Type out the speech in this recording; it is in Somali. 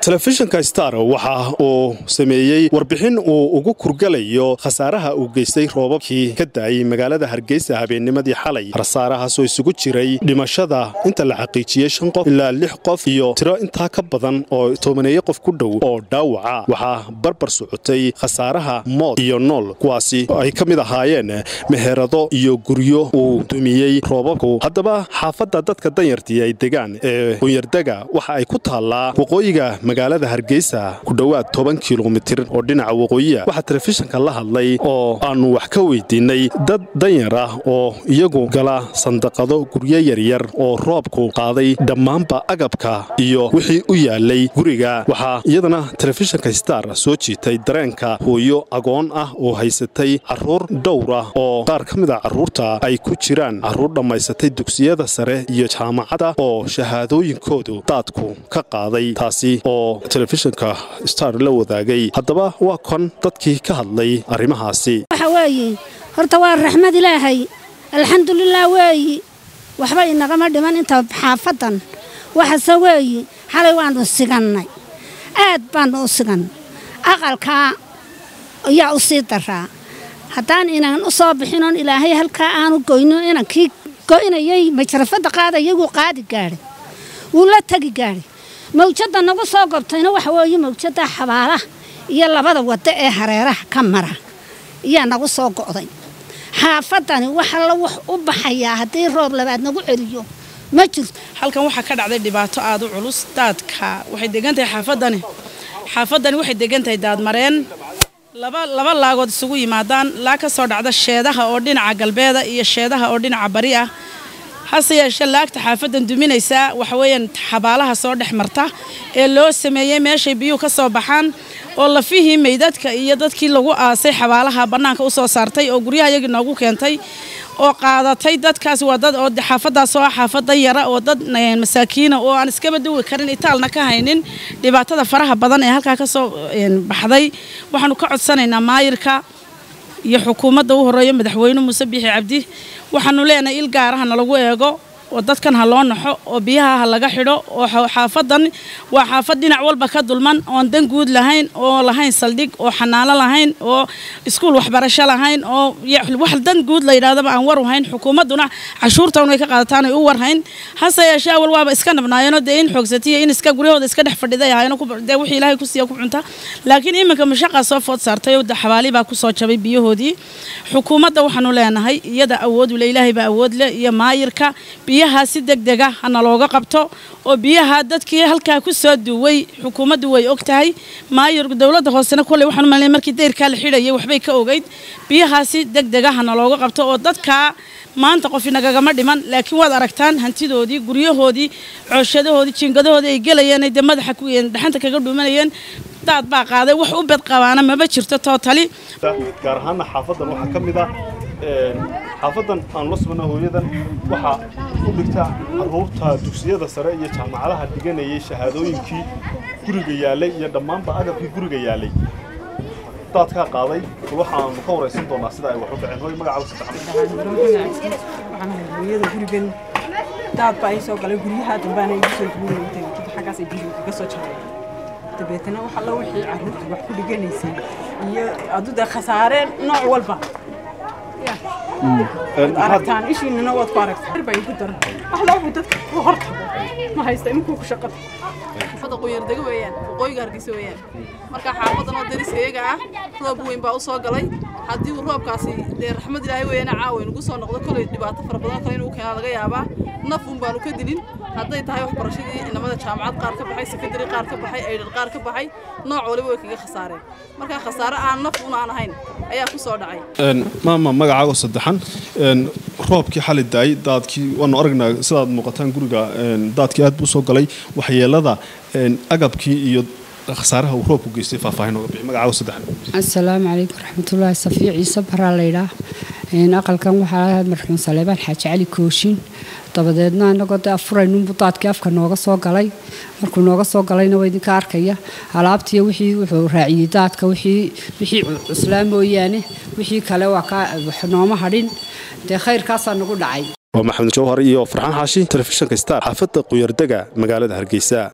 telefishinka star waxa uu sameeyey warbixin uu ugu kurgalayo khasaaraha uu geystay roobabkii ka daayey magaalada hargeysa habeennimadii xalay khasaarahaasoo isugu jiray dhimashada inta la xaqiijiyey shan qof ilaa lix qof iyo tiro intaa ka badan oo tobaneeyo qof ku dhow oo dhaawaca waxaa barbar socotay khasaaraha mood iyo nool kuwaasi ay ka mid ahaayeen meherado iyo guryo uu dumiyey roobabku haddaba xaafadda dadka danyartii ay degaan ee qunyardega waxa ay ku taallaa waqooyiga magaalada hargeysa ku dhowaad toban kilomitir oo dhinaca waqooyiya waxaa telefishinka la hadlay oo aannu wax ka weydiinnay dad danyar ah oo iyagu gala sandaqado guryo yaryar oo roobku qaaday dhammaanba agabka iyo wixii u yaalay guriga waxaa iyadana telefishinka star soo jiitay dareenka hooyo agoon ah oo haysatay carruur dhowr ah oo qaar ka mid a carruurta ay ku jiraan carruur dhammaysatay dugsiyada sare iyo jaamacadda oo shahaadooyinkoodu daadku ka qaaday taasi oo telefishinka star la wadaagay haddaba waa kon dadkii ka hadlay arrimahaasi waxa weeye horta waa raxmad ilaahay alxamdulilah weeyi waxba inagama dhiman inta xaafaddan waxase weeyi xalay waannu sigannay aad baannu u sigannay aqalkaa ayaa u sii daraa haddaan inaan u soo bixinoon ilaahay halkaa aanu goyno inankii go'inayay majarafadda qaada iyaguu qaadi gaadhay wuu la tegi gaadhay mawjadda nagu soo gobtayna waxa weeye mawjadda xabaalaha iyo labada waddo ee hareeraha ka mara ayaa nagu soo go'day xaafaddani waxa la wax u baxayaa haddii roob labaad nagu celiyo ma jirto halkan waxaa ka dhacday dhibaato aada u culus daadka waxay degan tahay xaafaddani xaafaddani waxay degan tahay daadmareen laba laba laagood isugu yimaadaan laag ka soo dhacda sheedaha oo dhinaca galbeeda iyo sheedaha oo dhinaca bari ah hase yeeshee laagta xaafaddan duminaysaa waxa weeyaan xabaalaha soo dhex marta ee loo sameeyey meeshay biyuhu ka soo baxaan oo lafihii meydadka iyo dadkii lagu aasay xabaalaha bannaanka u soo saartay oo guryaha iyagii noogu keentay oo qaadatay dadkaas waa dad oo xaafadaas oo ah xaafada yara oo dad masaakiina oo aan iskaba duwi karin itaalna ka haynin dhibaatada faraha badan ee halkaa ka soo baxday waxaanu ka codsanaynaa maayirka iyo xukuumadda u horeeyo madaxweyne muuse biixi cabdi waxaanu leenahay il gaaraha nalagu eego oo dadkan ha loo naxo oo biyaha ha laga xidho oo xaafadan waa xaafad dhinac walba ka dulman oon dan guud lahayn oo lahayn saldhig oo xanaano lahayn oo iskuul waxbarasho lahayn oo wax dan guud la yidhahdaba aan war hayn xukuumadduna cashuurtan way ka qaadataan ay u warhayn hase yeeshee awal waaba iska nabnaayeenoo dee in xoogsatiya in iska guryahooda iska dhex fadhiday ahayno dee wixii ilaahay ku siiya ku cunta laakiin iminka mashaqaa soo food saartay oo xabaali baa ku soo jabay biyahoodii xukuumadda waxaanu leenahay iyada awood ule ilaahay baa awood leh iyo maayirka biyaha si degdega hana looga qabto oo biyaha dadkii halkaa ku soo duway xukuumaddu way og tahay maayir dowladda hoosena kolley waxaan malnay markii dayrkaa la xidhayay waxbay ka ogeyd biyahaasi degdega hana looga qabto oo dadkaa maanta qof inagagama dhiman laakiin waad aragtaan hantidoodii guryahoodii cooshadahoodii jiingadahoodii ay gelayeen dee madaxa dhaxanta kaga dhuumanayeen daad baa qaaday wax u bed qabaana maba jirto tootali gaar ahaana xaafadan waxaa ka mid ah xaafadan aan la sugna hooyadan waxaa u dhigta carruurta dugsiyada sare iyo jaamacadaha dhiganayay shahaadooyinkii guriga yaalay iyo dhammaanba agabkii guriga yaalay daadkaa qaaday waxaanu ka waraysan doonaa sida ay wax u dhaceen hooy magacaaga gurigan daad baa ii soo galay guryaha dambaana igu soo guurayay xaggaas ay biyo kaga soo jabay dabeetana wax alla wixii carruurta wax ku dhiganaysay iyo aduda khasaareen nooc walba aragtaan ishiinana waad ku aragtaan baa igu daran waxla wuxuu dadka ku hortago ma haysta inkuu ku shaqada xaafadda qunyardega weeyaan waqooyiga hargeysa weeyaan marka xaafadan oo dariskayga ah roob weyn baa u soo galay haddii uu roobkaasi dee raxmad ilaahay weeyana caawa nagu soo noqdo kolay dhibaato fara badan kale inuu keenaa laga yaabaa naf un baanu ka dilin hadday tahay waxbarashadii inamada jaamacad qaar ka baxay sekondary qaar ka baxay aydhar qaar ka baxay nooc waliba way kaga khasaareen marka khasaare aan naf un aan ahayn ayaa ku soo dhacay maama magacaago saddexan roobkii xali daayay daadkii waanu aragnaa sidaad muuqataan guriga daadkii aad buu soo galay waxyeelada agabkii iyo khasaaraha uu roobku geystay faahfaahin nooga bixi magacaago saddexan assalaamu calaykum raxmatullaahi safiic ciise baraa laydhaa aqalkan waxaa marxuum saleebaan xaaji cali kooshin dabadeedna anagoo de afuraynunbu daadkii afka nooga soo galay markuu nooga soo galayna waa idinka arkaya alaabtiiyo wixii wuxuu raaciyey daadka wixii wixii cuslaa mooyaane wixii kale waa ka nooma hadhin dee khayrkaasaa nagu dhacay waa maxamed jawhar iyo farxaan xaashi telefishinka star xaafadda quyardega magaalada hargeysa